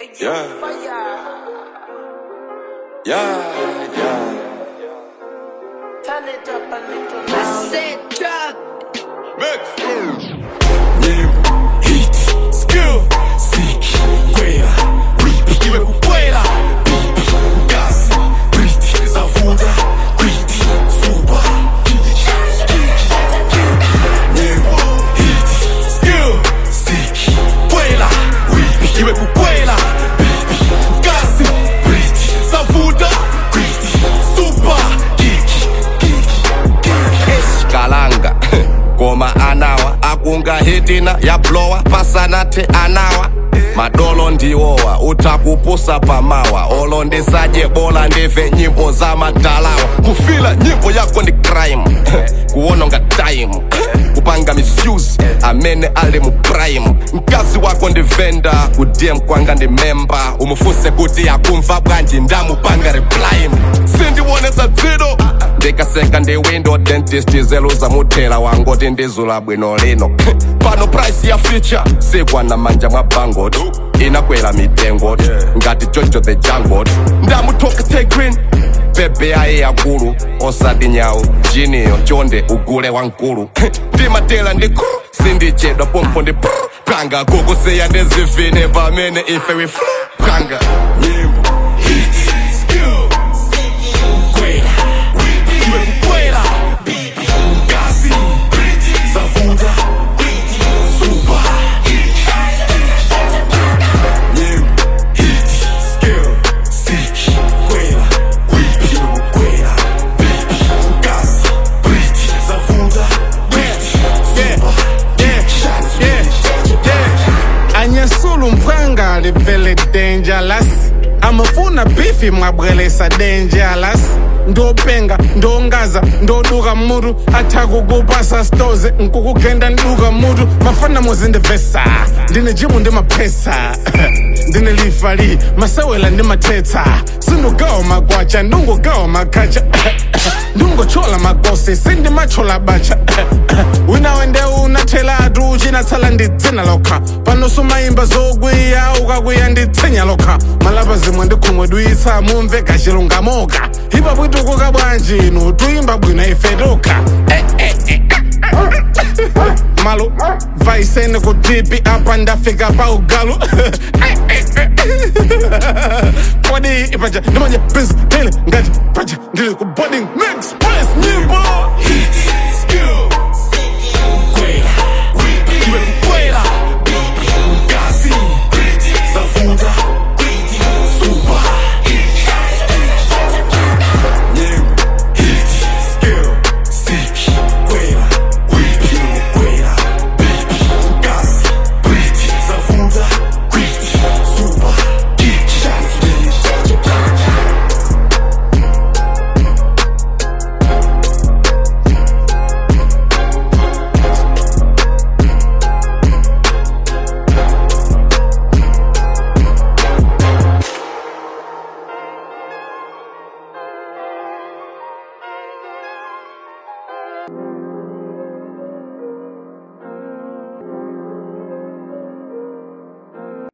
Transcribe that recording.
Yeah. Yeah, yeah. Turn it up a little I louder. said drop. Mix. Nyimbo, hit, skill, siki, kwela, ripi, iwe kukwela, pipi, gas, briti, zavuda, kwiti, suba, Nyimbo, hit, skill, siki, kwela, ripi, iwe kukwela, pipi, gas, briti, zavuda, kwiti, suba, kiki, kalanga koma anawa akunga hitina yablowa pasanathe anawa madolo ndiwowa utakupusa pamawa olo ndisadye bola ndive nyimbo za madalawa kufila nyimbo yako ndi crime kuwononga time kupanga misuse amene ali mu prime mkazi wako ndi venda kudm kwanga ndi memba umufuse kuti akumva bwanji ndamupanga reply sindiwonesa dzino ndikaseka ndi window dentist zeluza muthela wangoti ndizula bwino lino pano price ya feature sikwana manja mwa bangot inakwera mitengo ngati jojo the jangot ndamuthoka tegrin bebe aye yakulu osati nyawu jiniyo chonde ugule wankulu ndimatela ndi kru sindichedwa pompo ndi pru panga kukusiya ndizivine pamene ife we flu panga nyimbo hit skill kwela ripi iwe kukwela bibi ngazi briti zavuda kwiti suba nyimbo hit skill siki kwela ripi iwe kukwela bibi ngazi briti zavuda kwiti suba anyesula umphanga livele dangerous amafuna bifi mwabwelesa dangerous ndopenga ndongaza ndoduka mutu athakukupasa stoze nkukugenda nduka mutu mafana muzindivesa ndine jimu ndi maphesa ndine lifali masewela ndi mathetsa sindugawa magwacha ndungugawa makhacha ndungochola makosi sindimachola bacha wina wende unathelatu uchinatsala ndidzina lokha pano sumayimba zokwiya ukakwiya nditsinya lokha malapa zimwe ndikhumwe duyitsa mumve kachilungamoka ipa bwitukuka bwanji inu tuyimba bwino ife tokha Eh, eh, eh, eh. malo vaisene kutipi apa ndafika pa ugalu Eh, eh, eh, eh. kodi ipaja ndimanje prince tele ngati paja ndili ku boarding next press nyimbo hit skill